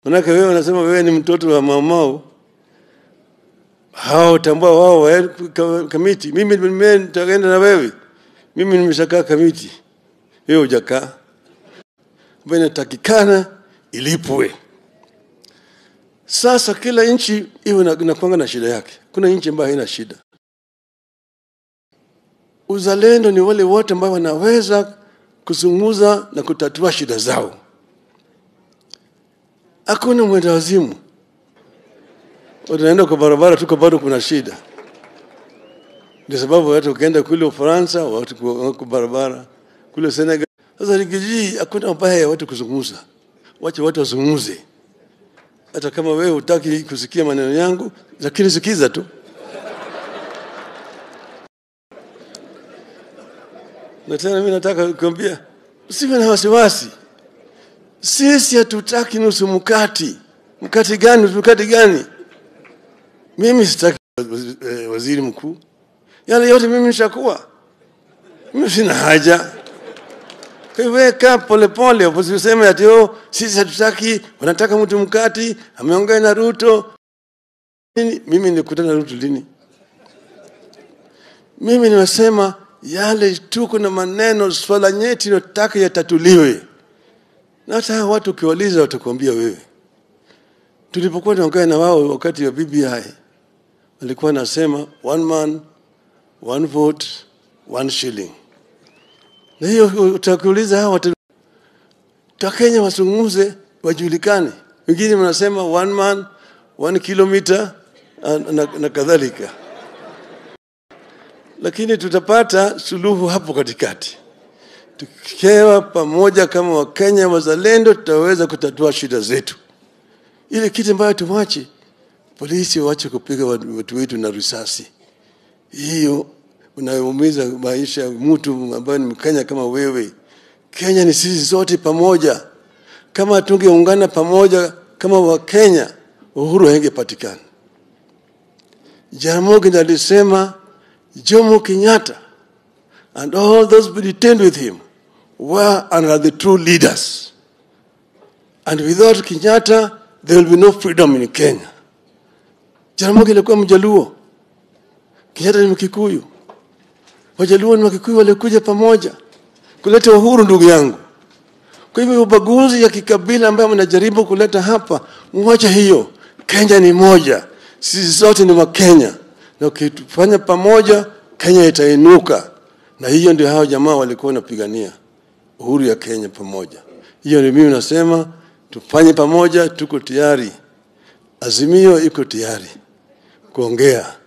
Manake wewe unasema wewe ni mtoto wa mamao, hao tambua wao wa ka- kamiti. Mimi mimi nitaenda na wewe, mimi nimeshakaa kamiti, wewe hujakaa, ambayo inatakikana ilipwe. Sasa kila nchi iwe na- inakuanga na shida yake. Kuna nchi ambayo haina shida. Uzalendo ni wale wote ambao wanaweza kuzungumza na kutatua shida zao. Hakuna mwenda wazimu, unaenda kwa barabara tuko bado kuna shida. Ndio sababu watu ukienda kule Ufaransa watu kwa- wako barabara kule Senegal. Sasa nikijii hakuna ubaya ya watu kuzungumza, wache watu wazungumze hata kama wewe hutaki kusikia maneno yangu, lakini sikiza tu. Na tena mimi nataka kukwambia usiwe na wasiwasi. Sisi hatutaki nusu mkati. Mkati gani? Nusu mkati gani? Mimi sitaki wazi- eh, waziri mkuu, yale yote mimi nishakuwa, mimi sina haja. Kwa hivyo wewe kaa polepole, usiseme ati oh, sisi hatutaki, wanataka mtu mkati, ameongea na Ruto. Nini? Mimi nilikutana na Ruto lini? Mimi nimesema yale tuko na maneno, swala nyeti nataka yatatuliwe, na hata hawa watu ukiwaliza watakuambia wewe. Tulipokuwa tunaongea na wao wakati wa BBI, walikuwa nasema one man one vote one shilling na hiyo utakuuliza hawa watu Wakenya wazungumze wajulikane. Wengine wanasema one man one kilometer na, na, na kadhalika, lakini tutapata suluhu hapo katikati. Tukiwa pamoja kama Wakenya wazalendo, tutaweza kutatua shida zetu. Ile kitu ambayo tuwache polisi waache kupiga watu watu wetu na risasi, hiyo unaumiza maisha ya mtu ambaye ni Mkenya kama wewe. Kenya ni sisi sote pamoja. Kama tungeungana pamoja kama Wakenya, uhuru haingepatikana. Jaramogi alisema Jomo Kenyatta and all those who detained with him were and are the true leaders. And without Kenyatta, there will be no freedom in Kenya. Jaramogi alikuwa Mjaluo, Kenyatta ni Mkikuyu. Wajaluo na Wakikuyu walikuja pamoja kuleta uhuru, ndugu yangu. Kwa hivyo ubaguzi ya kikabila ambayo mnajaribu kuleta hapa, mwache hiyo. Kenya ni moja, sisi sote ni Wakenya, na ukifanya pamoja, Kenya itainuka. Na hiyo ndio hao jamaa walikuwa wanapigania uhuru ya Kenya pamoja. Hiyo ndio mimi nasema tufanye pamoja, tuko tayari. Azimio iko tayari kuongea